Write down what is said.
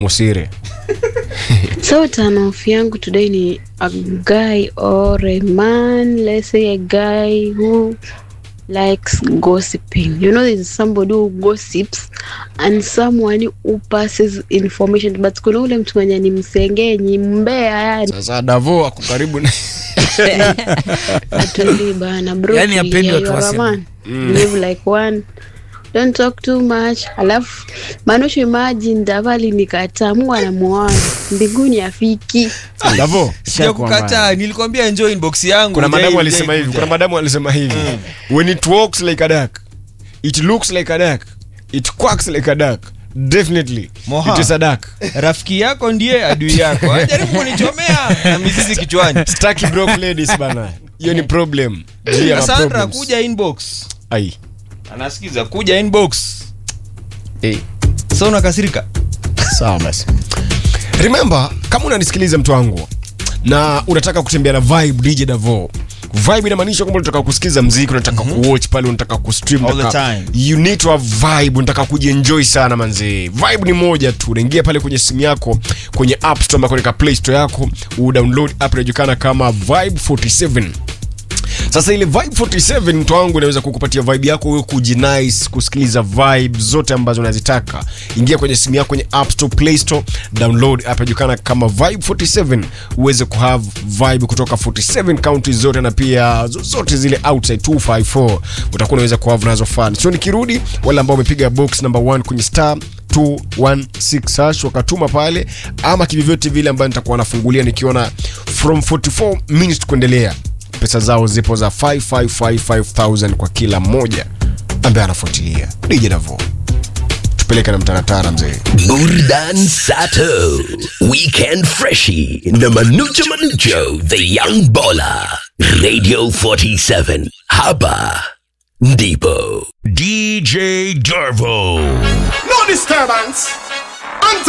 musire So turn off yangu today ni a guy or a man, let's say a guy who likes gossiping. You know, there's somebody who gossips and someone who passes information, but kuna ule mtu mwenye ni msengenyi mbea, yani sasa davo ako karibu na atuli bana bro, Yani hapendi tulia, watu you are a waseme. man. Live like one don't talk too much alafu manusho imagine davali nikataa mungu anamuana mbinguni afiki davo sijakukataa nilikwambia enjoy inbox yangu kuna Hujai- madamu hujai alisema hivi kuja. kuna madamu alisema hivi when it walks like a duck it looks like a duck it quacks like a duck definitely Moha. it is a duck rafiki yako ndiye adui yako ajaribu kunichomea na mizizi kichwani staki broke ladies bana hiyo ni problem Juu ya Cassandra maproblems. kuja inbox ai anasikiza kuja inbox hey. sa unakasirika sawa basi remember kama unanisikiliza mtu wangu na unataka kutembea na vibe dj davo vibe inamaanisha kwamba unataka kusikiza mziki unataka mm-hmm. kuwatch pale unataka kustream All the unataka- time. you need to have vibe unataka kujienjoy sana manzee vibe ni moja tu unaingia pale kwenye simu yako kwenye app store ama kwenye play store yako udownload app inajulikana kama vibe 47 sasa ile vibe 47 mtu wangu inaweza kukupatia vibe yako wewe kujinice kusikiliza vibe zote ambazo unazitaka ingia kwenye simu yako kwenye app store play store download app inajulikana kama vibe 47 uweze kuhave vibe kutoka 47 counties zote na pia zozote zile outside 254 utakuwa unaweza kuhave nazo fun so nikirudi wale ambao wamepiga box number 1 kwenye star 216 hash wakatuma pale ama kivyovyote vile ambayo nitakuwa nafungulia nikiona from 44 minutes kuendelea pesa zao zipo za 555000 kwa kila mmoja ambaye anafuatilia dj davo tupeleke na mtaratara mzee Burdan Sato, Weekend Freshie, na Manucho Manucho, The Young Baller, Radio 47, Haba, Ndipo, DJ Dervo. No disturbance.